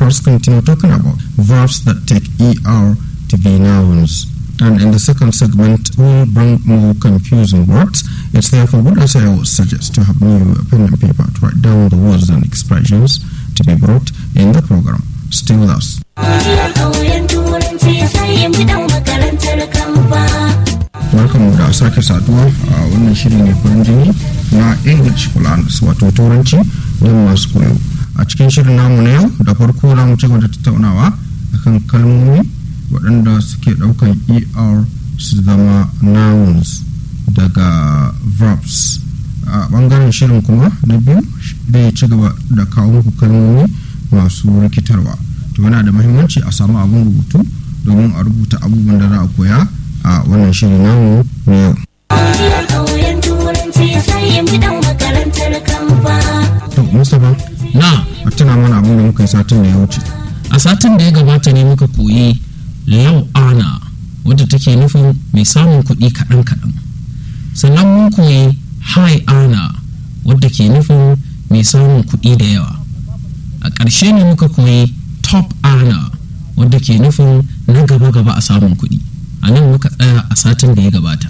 lecturers continue talking about verbs that take er to be nouns. And in the second segment, we'll bring more confusing words. It's therefore good as I always suggest to have new pen and paper to write down the words and expressions to be brought in the program. Stay with us. Welcome da sake saduwa a wannan shiri ne farin jini na English Plans wato turanci don masu koyo. A cikin shirin namu na yau da farko za mu ci gaba da tattaunawa akan kalmomi waɗanda suke ɗaukan er su zama nouns daga verbs a ɓangaren shirin kuma na biyu zai ci gaba da kawo muku kalmomi masu rikitarwa to yana da mahimmanci a samu abin rubutu domin a rubuta abubuwan da za a koya a wannan shirin namu na yau to mustapha na a tuna mana abin da muka yi satin da ya wuce a satin da ya gabata ne muka koyi lau ana wadda take nufin mai samun kuɗi kaɗan-kaɗan sannan mun koyi high ana wadda ke nufin mai samun kuɗi da yawa a ƙarshe ne muka koyi top ana wadda ke nufin na gaba-gaba a samun kuɗi a nan muka tsaya a satin da ya gabata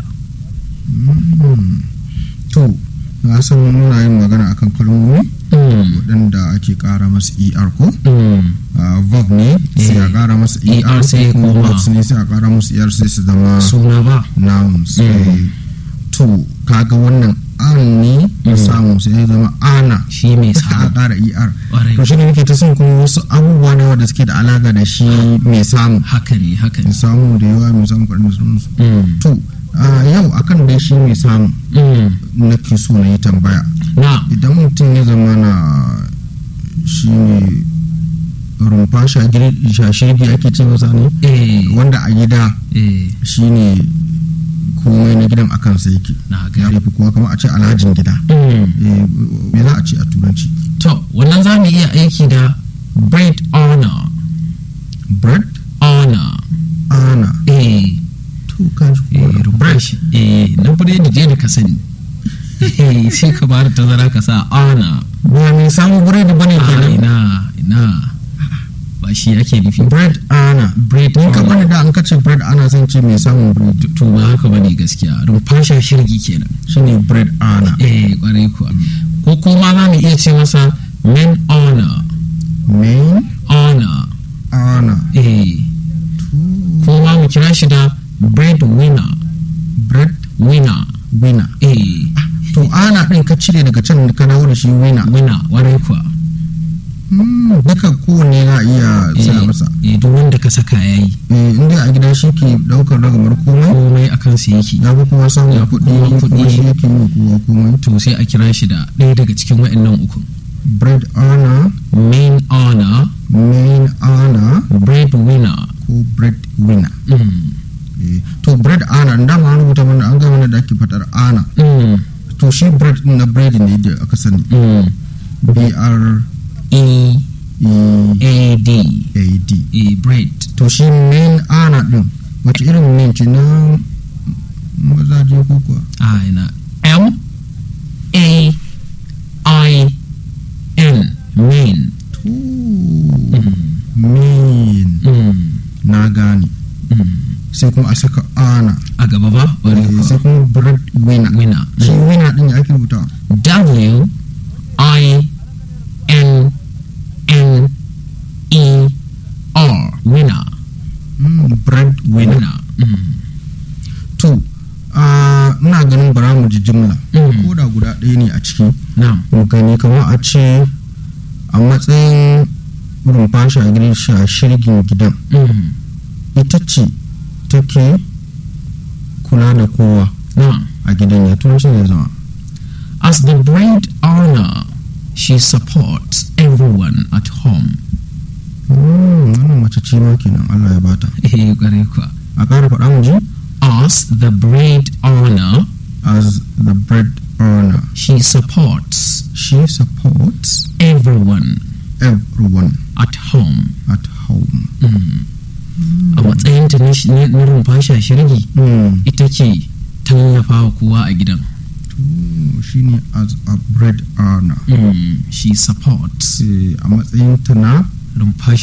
to na san muna yin magana akan kalmomi Mm, waɗanda ake ƙara masu er ko mm, Ah, verb ne sai a Eh, ƙara masu er ER sai ko kuma koma. verbs ne sai a ƙara musu er sai su zama suna ba nouns Mm. Eh, to kaga wannan an ne ya Mm. samu sai ya zama ana shi mai a samu ƙara er Ƙwarai. to shi ne nake ta son kuma wasu abubuwa ne wanda suke da alaƙa da shi mai samu haka ne haka mai ne samu da yawa mai samu kaɗan da sauransu Mm, to ah, yau akan dai shi mai samu mm, nake so na yi tambaya na idan mutum ya zama na shi ne rumfa shashirgi ake ce masa ne eh, wanda a gida eh, shi ne komai na gidan akan sai yake na ya gari fi kowa kama a ce alhajin gida Mm. Eh, me za a ce a turanci To, wannan za mu iya aiki da bread honor. bread Honor. ana Eh, to kan shi eh, kowa rubar shi. Eh, na biredi je da ka sani. Eh, sai ka bada tazara ka sa honor. ba mai samun biredi bane Ah, kenan ina, ina. Ba shi ake nufi. bread ana Bread ni ka honor. bani da an kace bread ana son ce mai samun bread To ba haka bane gaskiya. Rumfasha shirgi kenan. shine bread ana Eh, kwarai kuwa. Ko kuma za mu iya ce masa men honor. main Honor. ana Eh, ko ma mu kira shi da bread winner. bread Winner. winner Eh, to ana din ka cire daga can ka dawo da shi winner winner, warai kuwa. Hmm, duka kowanne na iya sa masa eh duk wanda ka saka ya yi eh inda a gida shi ke daukar ragamar komai komai a kansa yake ya fi kuma samun Ya fi kuɗi kowa kuma kuɗi. shi yake yi kowa komai to sai a kira shi da ɗaya daga cikin waɗannan uku bread ana main honor main ana bread winner ko bread winner mm. Eh, to bread ana da ma an rubuta mana an ga mana da ake faɗar ana Mm. to shi bread din na bread ne da aka sani Mm. b r e e a d a d e bread to shi main ana din wace irin main ce na mazaje ko kuwa a ina m a i n main to main mm. na gane Mm. sai kuma a saka ana a gaba ba warai Eh, kuwa. sai kuma bread winner winner shi winner din ya ake rubuta W I N N E R winner Mm, bread winner winner mm. to ah, ina ganin bara mu ji jimla Mm. ko da guda ɗaya ne a ciki na'am mu gani kamar a ce a matsayin rumfa shagiri sha shirgin gidan mm. ita ce take kula da kowa na'am a gidan ya tun ya zama as the bread owner she supports everyone at home Mm, wannan mace ce ma kenan Allah ya bata eh kwarai kuwa a ƙara faɗa mu ji as the bread owner as the bread earner she supports she supports everyone everyone at home at home mm. a matsayinta na shi- na na rumfasha shirgi mm. ita ce tallafa wa kowa a gidan to shine as a bread earner mm. she supports Eh, a matsayin ta na rumfasha